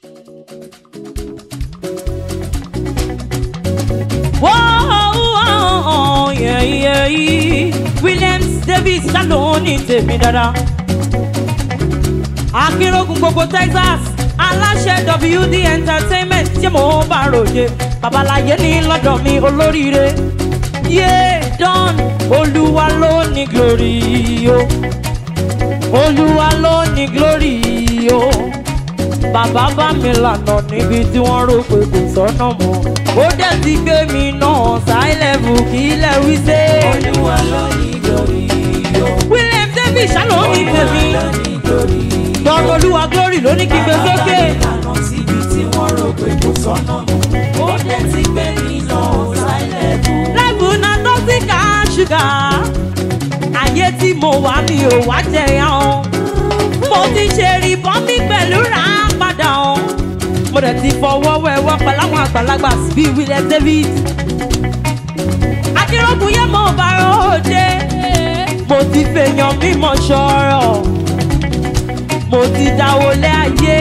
Whoa, yeah, yeah, yeah. Williams Davis ṣàlùwọ̀n ní tèmi dáadáa. Akínrógun gbogbo Texas aláṣẹ WD entertainment tí mo bá ròde babaláyé ní lọ́dọ̀ mi olóríire. Yé Don Olúwa ló ní glory o. Olúwa ló ní glory o. Bàbá bá mi lànà níbi tí wọ́n rò pé kò sọ́nà mọ́. Ó dẹ̀ ti gbé mi náà sáìlẹ̀bù kí ilẹ̀ wí sé. Olúwa ló ní glory o. William Davis ṣàlọ́ ní tèmi. Olúwa ló ní glory o. Dọ́rọ̀ Olúwa glory ló ní kí n gbé sókè. Ìlànà síbi tí wọ́n rò pé kò sọ́nà mọ́. Ó dẹ̀ ti gbé mi lọ sáìlẹ̀bù. Lẹ́bùn náà tó ti ká ṣúgà. Ayé tí mo wà mi ò wá jẹyàn o. Mo ti ṣe rìbọn mi pẹ̀lú rà á padà o. Mo dẹ̀ ti fọwọ́ wẹ̀wọ́ pẹ̀lú àwọn àgbàlagbà bíi William David. Akérògùn yẹn mo bá ròde. Mo ti fèèyàn mímọ̀ ṣọ̀rọ̀. Mo ti dáwọlé ayé.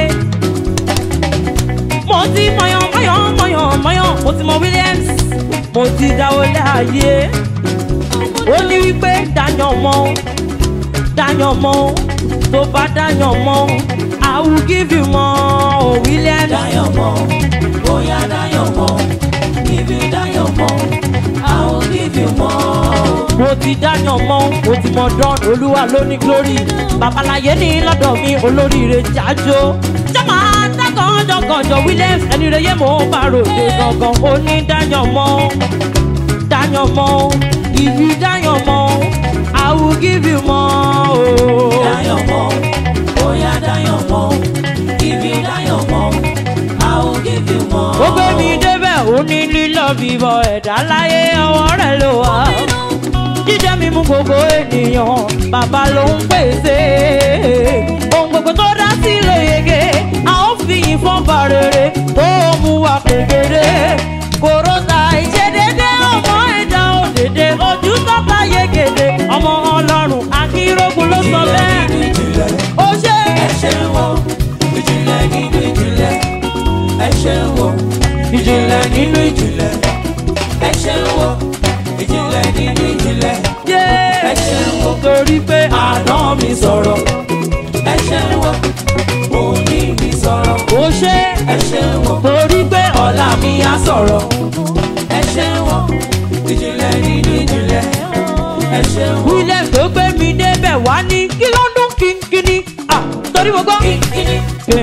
Mo ti mọ̀yàn mọ̀yàn mọ̀yàn mọ̀yàn. Mo ti mọ Williams. Mo ti dáwọlé ayé. Ó ní wípé dáyàn mọ́ dáyàn mọ́ tó bá dáyàn mọ́ I will give you more oh, Williams. Dáyọ̀ mọ́, bóyá dáyọ̀ mọ́, ibi dáyọ̀ mọ́, I will give you more. mo ti dáyàn mọ́ mo ti mọ dán olúwa ló ní glory babaláyé ní lọ́dọ̀ mi olóríire jájó jọ́mọ́ dákọ̀ọ́jọ́kọ̀ọ́jọ́ Williams ẹni rẹ̀ yé mo bá ròde gangan ó ní dáyàn mọ́ dáyàn mọ́ ìbí dáyàn mọ́ I will give you more. Oh. Dáyọ̀ mọ́, bóyá dáyọ̀ mọ́, ibi dáyọ̀ mọ́, I will give you more. ó gbé mi débẹ̀ ó ní lílọ bíbọ̀ ẹ̀dá láyé ọwọ́ rẹ̀ ló wà. jíjẹ mímú gbogbo ènìyàn bàbá ló ń pèsè. ohun gbogbo tó dá sí ló yege a ó fi yìn fún bàrèrè tó mú wa kékeré. kòrótà ìṣedédé ọmọ ẹ̀dá òdèdè ojú tọ́ta yegede ọmọ ọlọ́run akínrógun ló sọ bẹ́ẹ̀. Ìjìnlẹ̀, ó ṣe ẹ ṣeun o, ìjìnlẹ̀ nínú ìjìnlẹ̀, ẹ ṣeun o, ìjìnlẹ̀ nínú ìjìnlẹ̀, ẹ ṣeun o, ìjìnlẹ̀ nínú ìjìnlẹ̀, yé ẹ ṣeun o. torí pé àná mi sọ̀rọ̀ ẹ ṣeun o òní mi sọ̀rọ̀ ó ṣe ẹ ṣeun o torí pé ọ̀la mi á sọ̀rọ̀ ẹ ṣeun o ìjìnlẹ̀ nínú ìjìnlẹ̀ ẹ ṣeun o William tó gbé mi débẹ̀ wá ní kí ló ń dún kínkínní. Ah, torí mo gbọ́. kíkíní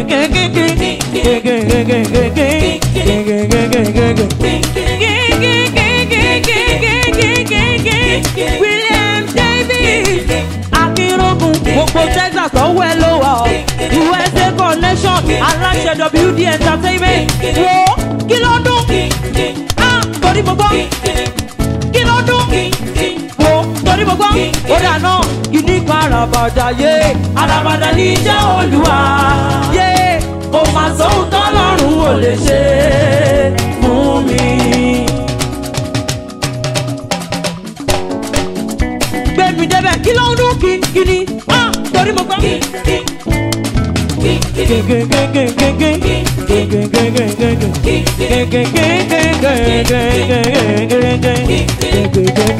William Davis Akínrógun gbogbo Texas ọwọ́ ẹ ló wà ọ́ USA connection aláṣẹ WD entertainment wo kí ló dún Ah, torí mo gbọ́ kí ló dún wo torí mo gbọ́ ó dáná ìní kan àràbàdà yé àràbàdà ní iṣẹ́ olúwa yé kò mà sóhun tọ́lọ́run ò lè ṣe fún mi. gbé mi débẹ̀ kí ló ń dún kínkínní Ah, torí mo gbọ́. ó ní pé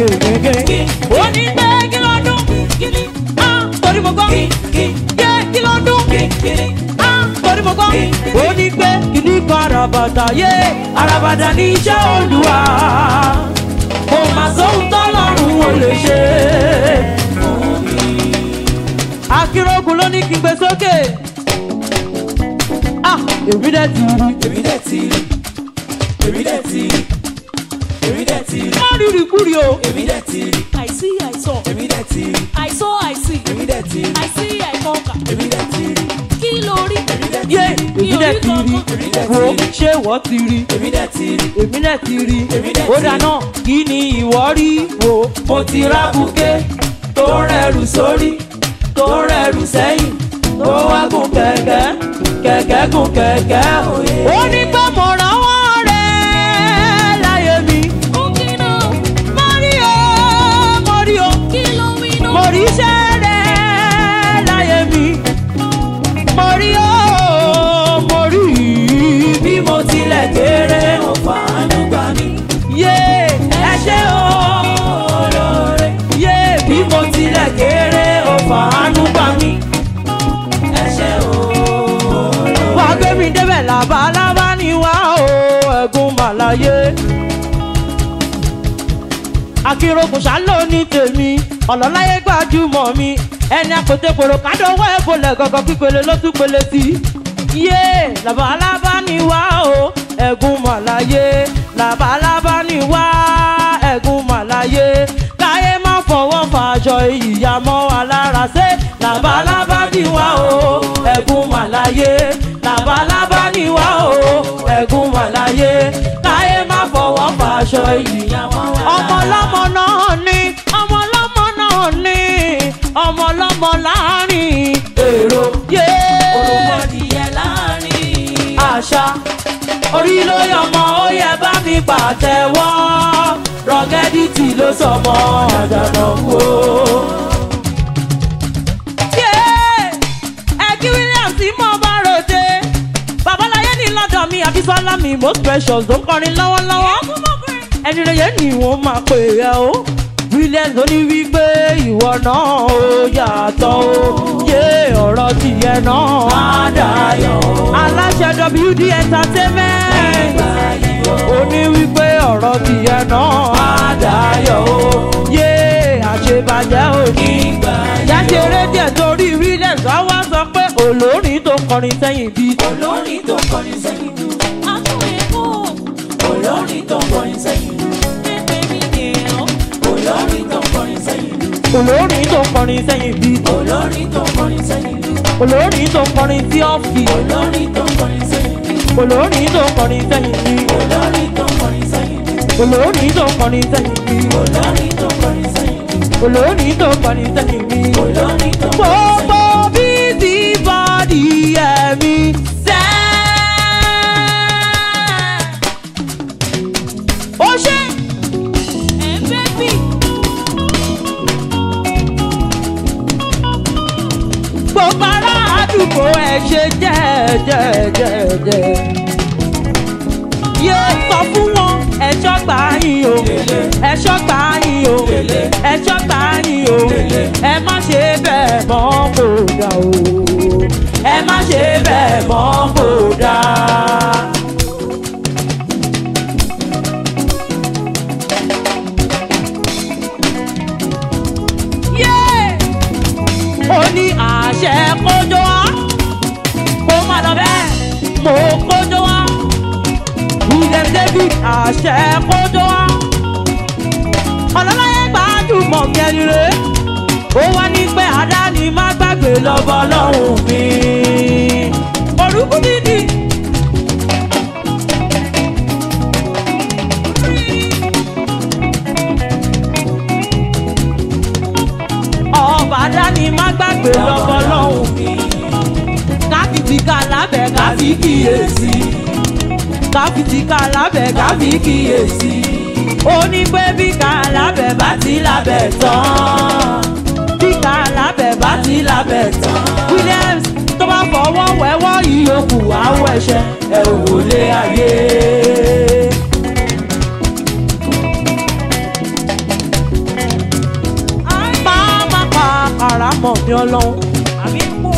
kí ló dún Ah, torí mo gbọ́. yé kí ló dún Ah, torí mo gbọ́. ó ní pé kìíní kan àràbàtà yé àràbàtà ní iṣẹ́ olúwa kò mà sóhun tọ́lọ́run ò lè ṣe akínrógun ló ní kí n gbé sókè. ah èmi dẹ̀ ti rí. èmi dẹ̀ ti rí èmi dẹ̀ ti rí èmi dẹ̀ ti rí má rírì kúrì o. èmi dẹ̀ ti rí I see, I saw. èmi dẹ̀ ti rí I saw, I see. èmi dẹ̀ ti rí I see, I conquer. èmi dẹ̀ ti rí Kí ló rí? yé èmi dẹ̀ ti rí. wo ṣé wọ́n ti rí. èmi dẹ̀ ti rí èmi dẹ̀ ti rí. Èmi dẹ̀ ó ti rí. dáná kí ni ìwọ rí wo. mo ti rá buké tó rẹrù sórí tó rẹrù sẹ́yìn tó wá gùn kẹ̀kẹ́ kẹ̀kẹ́ gùn kẹ̀kẹ́ òye. ó ní pé mo rànwọ́ rẹ̀ láyé mi. Ó kí náà. mo rí o mo rí o Kí ló wí náà? mo rí iṣẹ́ rẹ̀ láyé mi. mo rí o mo rí labalábá ni wá o ẹ̀gún màláyé. akérògùn ṣáló ní tèmi ọ̀lọ́láyé gbajúmọ̀ mi ẹni àpètèpèrò kádọ́wọ́ ẹ̀ bolẹ̀ gọ́gọ́ pípele ló tún pele sí i yé labalábá ni wá o ẹ̀gún màláyé labalábá ni wá ẹ̀gún màláyé káyé má fọwọ́ fàjọ ìyá mọ́ wa lára ṣe labalábá ni wá o ẹ̀gún màláyé labalábá ni wá o ẹ̀gún màláyé káyé má fọwọ́ fàjọ ìyá mọ́ wa lára. ọmọ ọlọ́mọ náà ní ọmọ ọlọ́mọ náà ní ọmọ ọlọ́mọ láàrin èrò yé Olùmọ̀dìyẹ láàrin. àṣà orí ló yọmọ ó yẹ bá mi pàtẹ́wọ́ rọgẹ́dìtì ló sọmọ àdànà wo. ẹ̀kí williams tí mo bá ròde babaláyé ní lọ́dọ̀ mi àbísọ́lá mi most precious ló ń kọrin lọ́wọ́lọ́wọ́ ẹni rẹ̀ yẹn ni wọ́n máa pè é o williams ó ní wípé ìwọ náà ó yàtọ̀ o yé ọ̀rọ̀ tìyẹ náà á dayọ̀ aláṣẹ wd entertainment ó ní wípé ọ̀rọ̀ tìyẹ náà á dayọ̀ o yé àṣebàjẹ́ ò ní gbà jáṣeré díẹ̀ torí williams wá wá sọ pé olórin tó kọrin sẹ́yìn bíi Olórin tó kọrin sẹ́yìn dùn. Àtún èkó, Olórin tó kọrin sẹ́yìn dùn. pépé mi nìyẹn. Olórin tó kọrin sẹ́yìn dùn. olórin tó kọrin sẹ́yìn bíi Olórin tó kọrin sẹ́yìn dùn. olórin tó kọrin sí ọ́fì Olórin tó kọrin sẹ́yìn dùn. olórin tó kọrin sẹ́yìn bíi Olórin tó kọrin sẹ́yìn dùn. olórin tó kọrin sẹ́yìn bíi Olórin tó kọrin sẹ́yìn dùn. olórin tó kọrin sẹ́yìn bíi. Olórin tó kọrin sẹ́yìn dùn. gbogbo bíbí bọ́dì ẹ̀mí sẹ́. ó ṣe Ẹ̀ ń bébì, gbogbo ará àdúgbò ẹ̀ ṣe jẹ́ẹ̀jẹ́ẹ̀jẹ́ẹ̀jẹ́. yé sọ fún wọn ẹ̀ṣọ́ gbà yín o ẹ̀ṣọ́ gbà yín o ẹ̀ṣọ́ gbà yín o ẹ má ṣe bẹ́ẹ̀ mọ́ kó dà o ẹ má ṣe bẹ́ẹ̀ mọ́ kó dà. yé ó ní àṣẹ kójó wá kó má lọ bẹ́ẹ̀ mo kójó wá william david àṣẹ kójó wá ọlọ́láyé gbajúmọ̀ mi ẹni rè ó wá ní pé àdáni má gbàgbé lọ́bọ̀ lọ́hùn mi orúkú dídì. ọba àdáni má gbàgbé lọ́bọ̀ lọ́hùn mi káfíìtì ká lábẹ́ káfí kíyèsí káfíìtì ká lábẹ́ káfí kíyèsí ó ní pé bí ká lábẹ́ bá ti lábẹ́ tán bí ká lábẹ́ bá ti lábẹ́ tán williams tó bá fọwọ́ wẹ́wọ́ ìyókù àwọ̀ ẹ̀ṣẹ̀ ẹ̀ ò wọlé ayé. máa má pa àràmọ̀ mi ọlọ́run àmì kú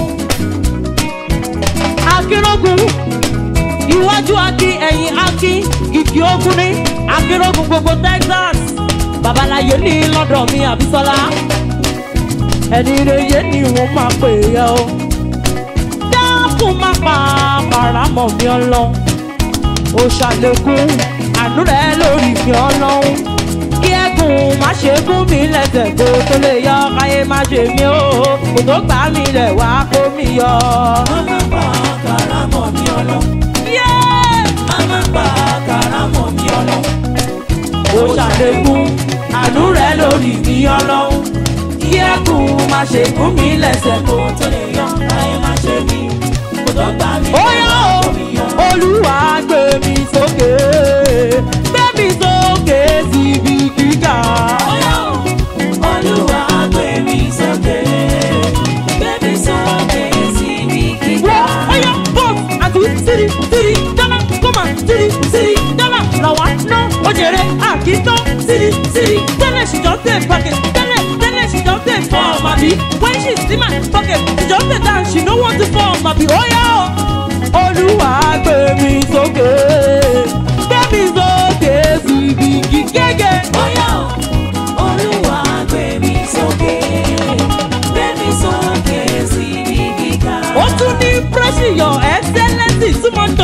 akérògùn iwájú akin ẹ̀yìn akin ìkì ogun ní akérògùn gbogbo texas babaláyé ní lọ́dọ̀ mi àbísọ́lá ẹni reye ni wọ́n máa pè é o dákun má pa paramọ̀ mi ọlọ́run ó ṣàlékún àánú rẹ lórí mi ọlọ́run kí ẹkùn má ṣe gún mi lẹ́sẹ̀ kó tó lè yọ káyé má ṣe mí o kò tó gbà mí lẹ̀ wá kó mi yọ. Mama pa karamọ̀ mi ọlọ́. Yeah! Mama pa karamọ̀ mi ọlọ́. ó ṣàlékún àánú rẹ lórí mi ọlọ́run kí ẹkùn má ṣe gún mi lẹ́sẹ̀ kó tó lè yọ Ayé má ṣe mí. Kò tó gbà mí. ó yá o olúwa gbé mi sókè gbé mi sókè síbi gíga. Ọyá o, Olúwa gbé mi sókè. Gbé mi sókè síbi gíga. wọ́n ó yá bọ́ọ̀s àti sírí sírí dáná kọ́mà sírí sírí dáná làwọn ná ó jèrè àkítọ́ sírí sírí tẹ́lẹ̀ she just dey pocket tẹ́lẹ̀ tẹ́lẹ̀ she just dey fall màbí when she see my pocket she just dey dance she no want to fall màbí ó yá o olúwa gbé mi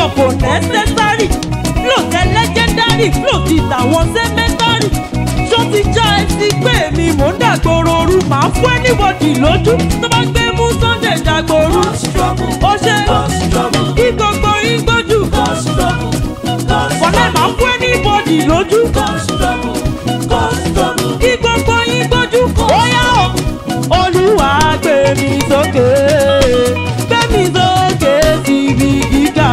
kò necessary flow tẹ legendary flow ti tàwọn cemetery ṣó ti já ẹ sí pé mi mò ń dàgbòrò ooru màá fún anybody lójú tó bá gbé mú sunday dàgbòrò ó ṣe kí gbogbo yín gbójú wọlé màá fún anybody lójú kí gbogbo yín gbójú ó yá o olúwa gbé mi sókè gbé mi sókè síbi gíga.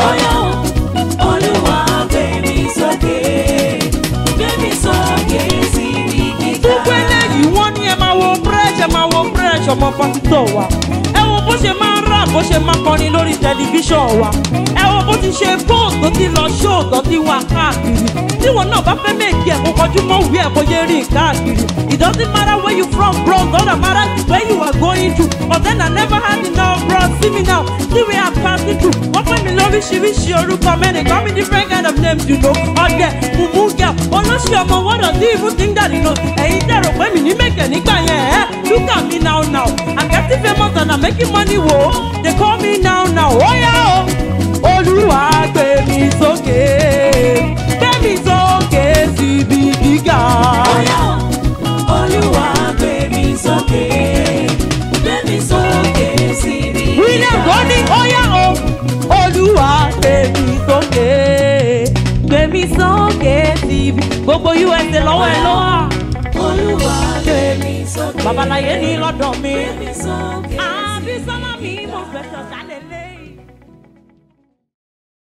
gbogbo eléyìí wọ́n ní ẹ máa wo fresh ẹ máa wo fresh ọmọ pásítọ̀ wa ẹ wo bó ṣe máa ń rà bó ṣe máa kọrin lórí tẹlifíṣàn wa ẹ wo bó ti ṣe post tó ti lọ show tó ti wà káàkiri tíwọ̀n náà bá fẹ́ méjì ẹ̀ kó kọjú mọ́ òwe ẹ̀ kó yé rìn káàkiri it doesn't matter where you from bro doesn't matter where you are going to but then I never had enough bro see me now see where I'm passing through wọ́n pè mí lóríṣiríṣi orúkọ mẹ́rin call me different kind of names you know ọ̀dẹ̀ mùmúgà olóṣì ọmọ what does he even think that he knows ẹ̀yin dẹ̀rọ pé mi ní mẹ́kẹ̀ nígbà yẹn ẹ̀ look at me now now I'm getting famous and I'm making money wo they call me now now ó yá o olúwa gbé mi sókè gbé mi sókè síbi gíga. William Goni óyá o olúwa gbé mi sókè gbé mi sókè síbi gbogbo USA lọ́wọ́ ẹ lọ́wọ́ babaláyé ní lọ́dọ̀ mi àbí sọ́lá mi mo fẹ́ sọ̀tà lélẹ́yìn.